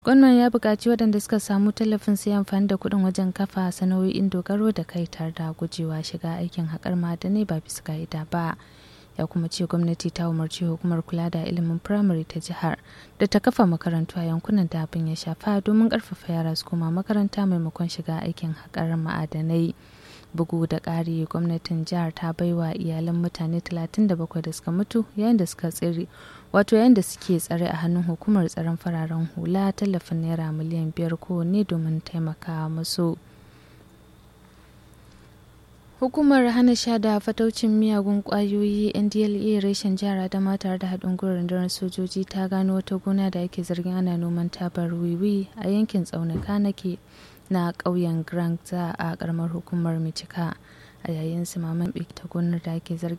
Gwamnan ya buƙaci waɗanda suka samu tallafin su yi amfani da kuɗin wajen kafa sana'o'in dogaro da kai tare da gujewa shiga aikin haƙar ma'adanai ba bisa ka'ida ba. Ya kuma ce gwamnati ta umarci hukumar kula da ilimin firamare ta jihar da ta kafa makarantu a yankunan da abin ya shafa domin ƙarfafa yara su koma makaranta maimakon shiga aikin haƙar ma'adanai. bugu da ƙari gwamnatin jihar ta baiwa iyalan mutane 37 da suka mutu yayin da suka tsere wato yayin da suke tsare a hannun hukumar tsaron fararen hula tallafin naira miliyan biyar kowanne domin taimaka musu hukumar hana sha da fataucin miyagun kwayoyi ndla reshen jihar adama tare da haɗin gwiwar rundunar sojoji ta gano wata gona da ake zargin ana noman tabar wiwi a yankin tsaunuka nake na ƙauyen Grangza a ƙaramar hukumar Michika a yayin simaman ta gonar da ake zargin